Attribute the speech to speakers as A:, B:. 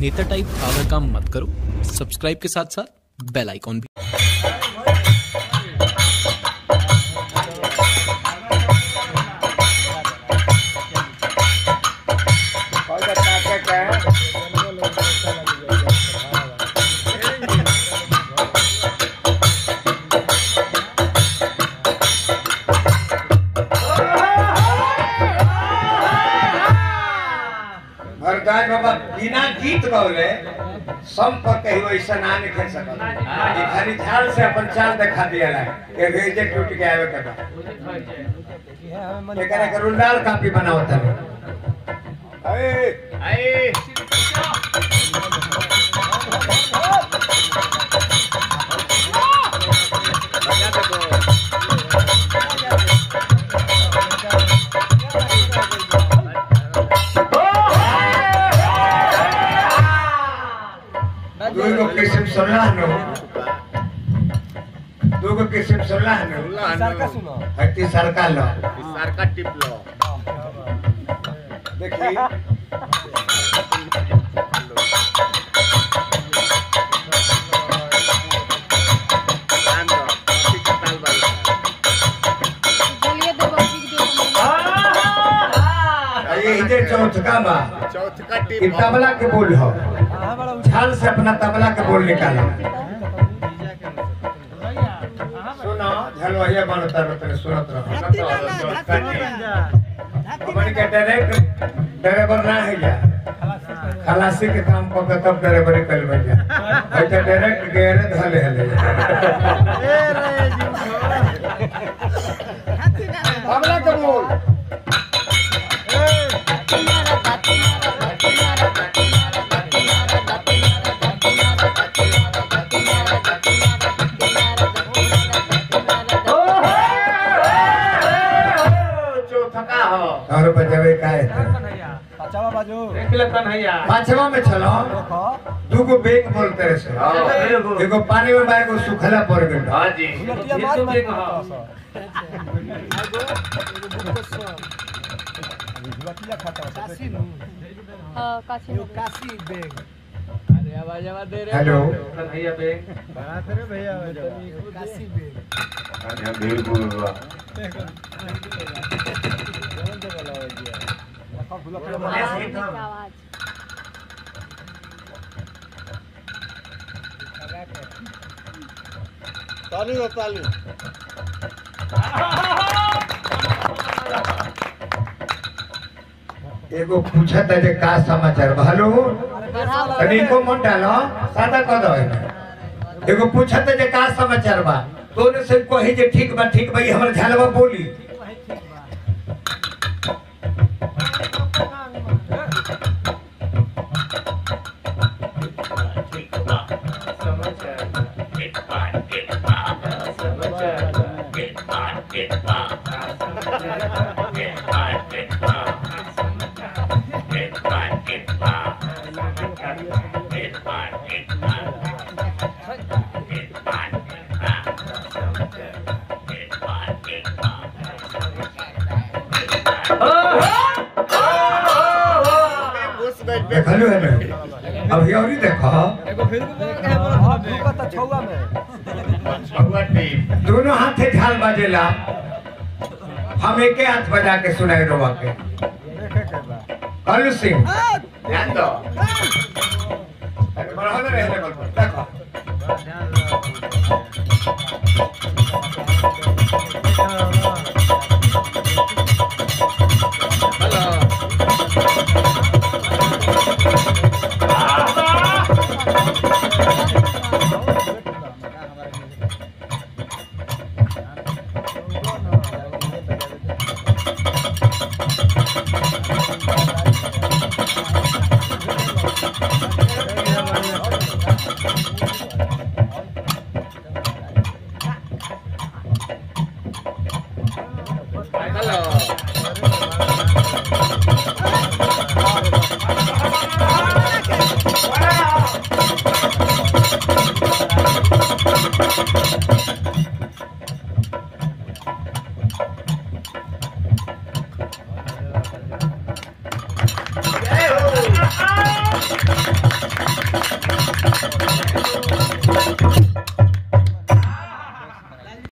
A: नेता टाइप आवर काम मत करो सब्सक्राइब के साथ साथ बेल आइकॉन भी
B: भरद्वाज बाबा बिना गीत गौले संपर्क कहीं वैसा ना निकल सकल ये खाली झाल से अपन चाल दिखा दिया ला के भेजे टूट के आवे कदा एकरा के रुंडाल कापी बनावत है ए दूगो किस्म सोलह नो दूगो किस्म सोलह नो हट्टी सरकार लो
C: सारखा टिपलो
B: देखी
C: आंध्र ठीक ताल बाल
D: बोलिए दो बच्ची की देखो
B: ये इधर चौथका बा
C: चौथ का
B: कि
C: टिप
B: तबला के बोल हो झाल से अपना तबला के बोल निकालो सुनो झलवहिया बनता रहते सुनत रहो हमन के डायरेक्ट ड्राइवर ना है जा खलासी के काम को के तब ड्राइवरी कर भैया है तो डायरेक्ट गेरे धले हले तबला के बोल
C: चौथका हो
B: और बजावे काहे पांचवा में चलो दूगो बेग बोलते रहे सो एगो पानी में बा एगो सुखला पड़ गइल
C: हाँ जी
D: हाँ काशी में।
B: हेलो
D: आवाज
C: ताली हो ताली
B: एगो पूछत है जे का समाचार बा? हेलो तनी को मन डालो सादा कह दो एमे। एगो पूछत है जे का समाचार बा तोने से कही जे ठीक बा ठीक बा ई हमर झालवा बोली
C: घुस गई
B: देखलू है ना अब यौरी देखो
C: छुआ टिप
B: दोनों हाथे झाल बजेला हम एके हाथ बजा के सुनाई रोवा के कलू सिंह
C: ध्यान दो
B: बढ़ाने रहे लेवल पर देखो
C: हेलो
B: Hey!